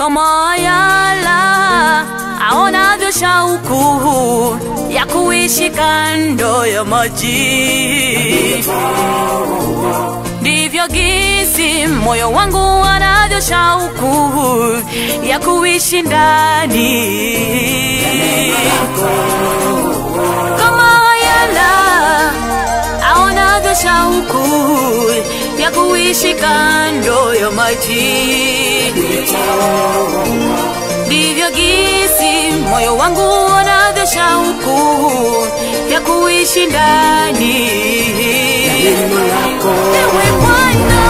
kama ayala aonavyo shauku ya kuishi kando ya maji ndivyo gisi moyo wangu anavyo shauku ya kuishi ndani kama ayala aonavyo shauku ya kuishi kando ya maji ndivyo gisi moyo wangu unavyo shauku ya kuishi ndani Ewe Bwana,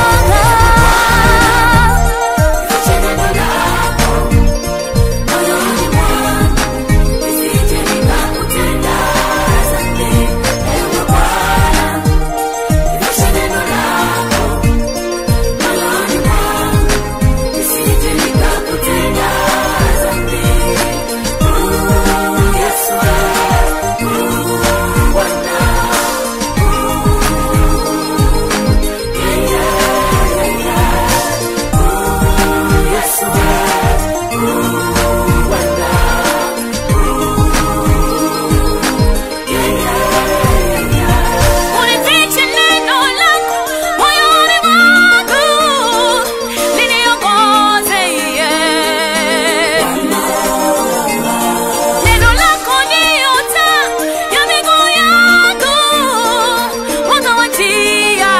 unifiche neno lako moyoni mwangu, liniongoze, yeah. Neno lako ndiyo taa ya miguu yangu, mwanga wa njia.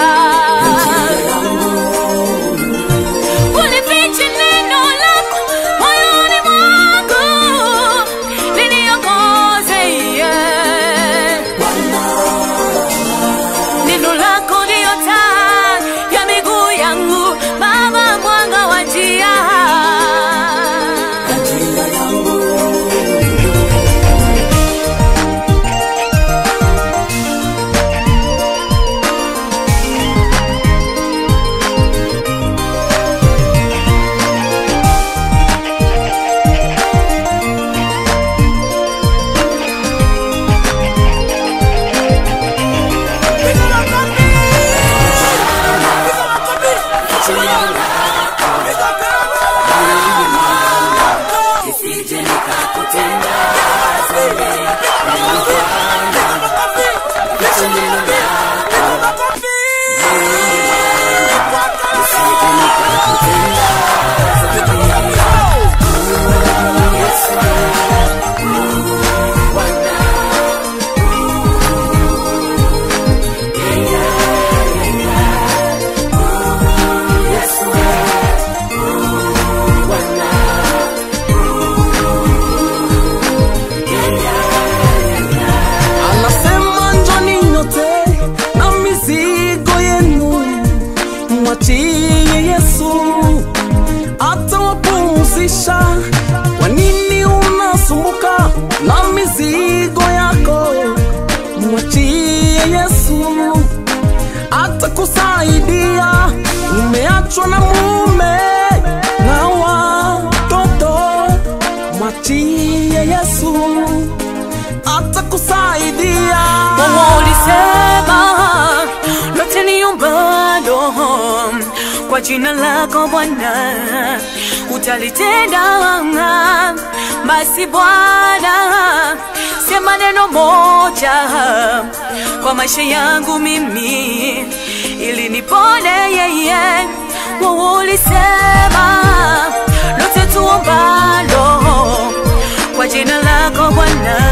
Unifiche neno lako moyoni mwangu, liniongoze, yeah. Neno lako ndiyo taa ya miguu yangu, Baba, mwanga wa njia. Anasema njoni nyote na mizigo yenu, mwachie Yesu atawapumzisha. Kwa nini unasumbuka na mizigo yako? Mwachie Yesu atakusaidia. Umeachwa na mume na watoto, mwachie Yesu atakusaidia. Mungu ulisema lote niombalo kwa jina lako Bwana utalitenda. Basi Bwana, sema neno moja kwa maisha yangu mimi, ili nipone yeye. Mungu ulisema lote tuombalo kwa jina lako Bwana